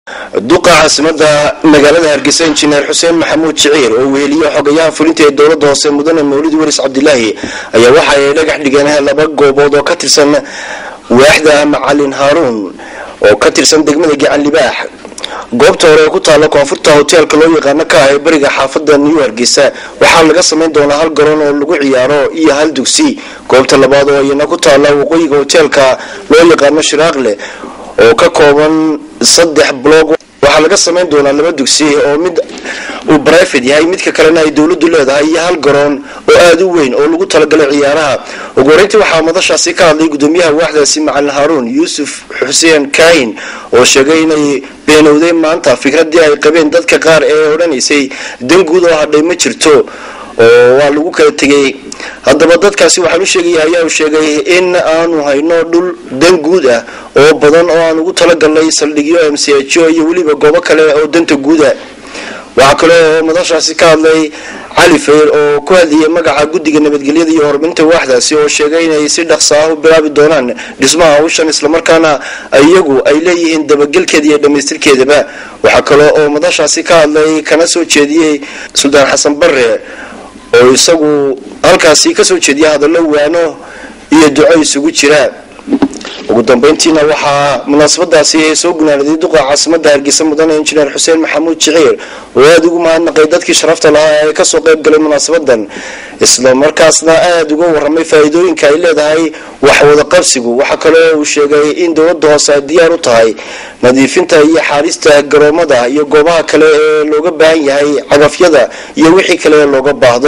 duqa caasimada magaalada hargeysa injineer xuseen maxamuud jiciir oo weheliye xogayaha fulinta ee dowlada hoose mudane mawlid waris cabdilaahi ayaa waxa ay dhagax dhigeen laba goobood oo ka tirsan waaxda macalin haaruun oo ka tirsan degmada gacan libaax goobta hore ee ku taalla koonfurta hoteelka loo yaqaano ka ah ee bariga xaafada new hargeysa waxaa laga samayn doonaa hal garoon oo lagu ciyaaro iyo hal dugsi goobta labaad oo iyana ku taalla waqooyiga hoteelka loo yaqaano shiraaqle oo ka kooban saddex blog waxaa laga samayn doonaa laba dugsi oo mid uu brifate yahay midka kalena ay dowladu leedahay iyo hal garoon oo aada u weyn oo lagu talagalay ciyaaraha ugu horeyntii waxaa madashaasi ka hadlay gudoomiyaha waaxdaasi macalin haaruun yuusuf xuseen kaahin oo sheegay inay beenowday maanta fikradii ay qabeen dadka qaar ee odhanaysay dan guud oo hadhay ma jirto oo waa lagu kala tegay haddaba dadkaasi waxaan u sheegaya ayaa uu sheegay in aanu hayno dhul dan guud ah oo badan oo aan ugu talagalnay saldhigyo m c h o iyo weliba goobo kale oo danta guuda waxaa kale oo madashaasi ka hadlay cali fayr oo ku hadlayay magaca guddiga nabadgelyada iyo horumarinta waaxdaasi oo sheegay inay si dhaqsa ah u bilaabi doonaan dhismaha hawshan islamarkaana iyagu ay leeyihiin dabagelkeeda iyo dhammaystirkeedaba waxaa kale oo madashaasi ka hadlay kana soo jeediyey suldaan xasan bare oo isagu halkaasi kasoo jeediya hadallo waano iyo duco isugu jira ugu dambeyntiina waxaa munaasabadaasi soo gunaanaday duqa caasimada hargeysa mudane injineer xuseen maxamuud jiciir oo aada ugu mahadnaqay dadkii sharafta lahaa ee kasoo qayb galay munaasabadan isla markaasna aada uga waramay faa-iidooyinka ay leedahay waxwada qabsigu waxaa kaloo uu sheegay in dowlada hoose ay diyaar u tahay nadiifinta iyo xaarista garoomada iyo goobaha kale ee looga baahan yahay cagafyada iyo wixii kale ee looga baahdo